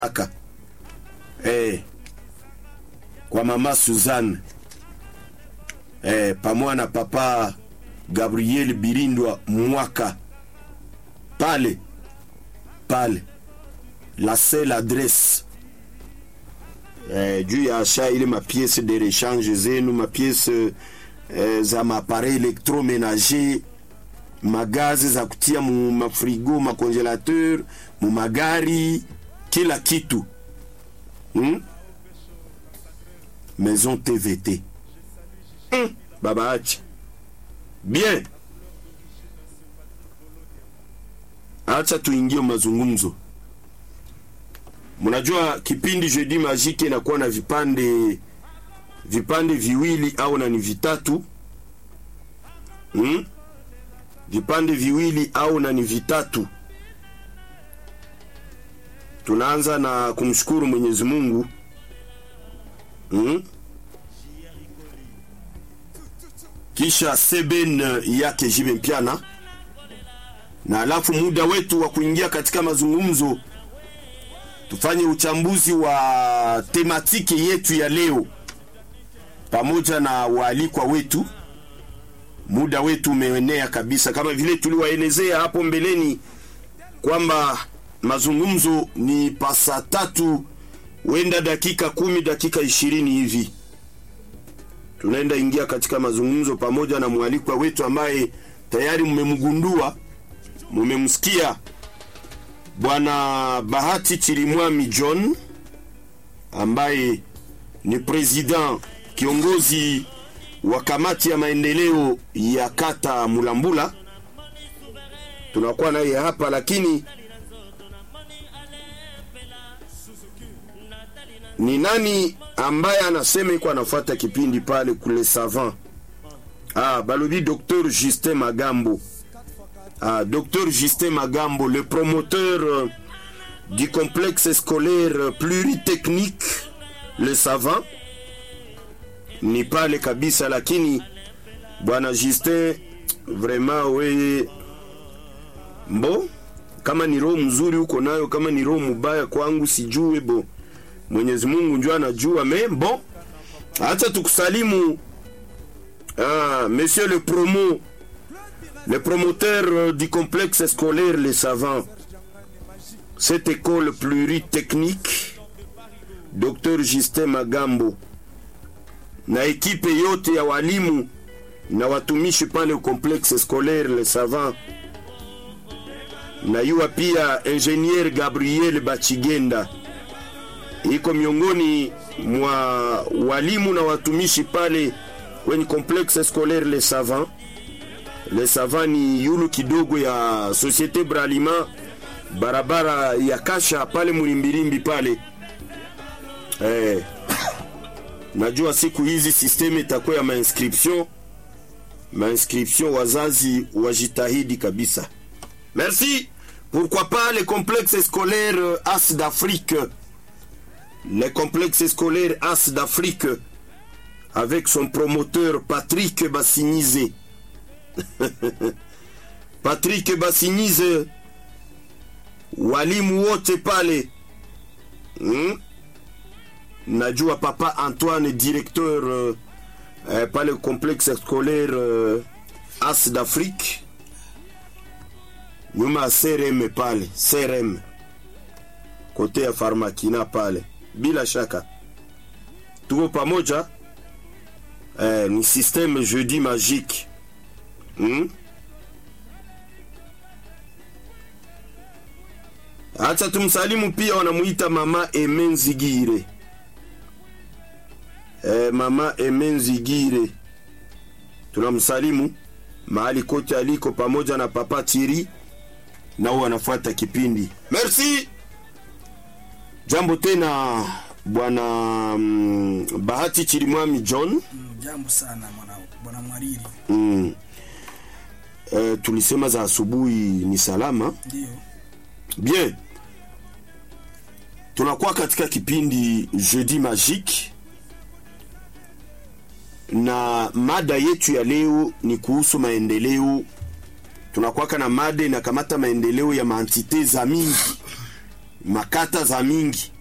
aka eh, kwa mama Suzanne eh, pamoja na papa Gabriel Birindwa mwaka pale pale la seule adresse eh, juu ya asha ile mapiese de rechange zenu mapiese eh, za maappareil electromenager magazi za kutia mu mafrigo makongelateur mu magari kila kitu hmm? maison tvt hmm? baba acha bien acha tuingie mazungumzo mnajua kipindi jeudi magique inakuwa na vipande vipande viwili au na ni vitatu hmm? vipande viwili au na ni vitatu tunaanza na kumshukuru mwenyezi mungu hmm? kisha seben yake jibe mpiana na alafu muda wetu wa kuingia katika mazungumzo tufanye uchambuzi wa tematiki yetu ya leo pamoja na waalikwa wetu muda wetu umeenea kabisa kama vile tuliwaelezea hapo mbeleni kwamba mazungumzo ni pasa tatu wenda dakika kumi dakika ishirini hivi tunaenda ingia katika mazungumzo pamoja na mwalikwa wetu ambaye tayari mmemgundua mumemsikia bwana bahati chirimwami john ambaye ni president kiongozi wa kamati ya maendeleo ya kata mulambula tunakuwa naye hapa lakini ni nani ambaye anasema iko anafuata kipindi pale kule savant ah, balobi docteur justin magambo ah, docteur justin magambo le promoteur euh, du complexe scolaire pluritechnique le savant ni pale kabisa lakini bwana justin vraiment weye mbo kama ni roho mzuri huko nayo kama ni roho mubaya kwangu sijue bo mwenyezi mungu njo anajua me bon acha tukusalimu ah, monsieur le promo le promoteur euh, du complexe scolaire les savants cette école pluritechnique dr justin magambo na ekipe yote ya walimu na watumishi pale complexe scolaire les savants na yuwa pia ingenier gabriel bachigenda iko miongoni mwa walimu na watumishi pale kwenye complexe scolaire les savants les savants ni yulu kidogo ya societe bralima barabara ya kasha pale mulimbilimbi pale eh, najua siku hizi systeme itakuwa ya mainscription mainscription wazazi wajitahidi kabisa merci pourquoi pas les complexes scolaires as d'afrique les complexes scolaires as d'afrique avec son promoteur patrick bassinize patrick bassinize walimu wote pale hmm? najua papa antoine directeur euh, euh, pale complexe scolaire euh, as d'afrique nyuma ya crm pale crm kote ya farmakina pale bila shaka tuko pamoja eh, ni systeme jeudi magique hmm? acha tumsalimu pia wanamuita mama emenzigire eh, mama emenzigire tunamsalimu mahali kote aliko pamoja na papa tiri nao wanafuata kipindi merci jambo tena bwana mm, bahati chirimwami john Mm, jambo sana mwana bwana mwariri mm. eh, tulisema za asubuhi ni salama ndio bien tunakuwa katika kipindi jeudi magique na mada yetu ya leo ni kuhusu maendeleo tunakwaka na mada inakamata maendeleo ya maantite za mingi makata za mingi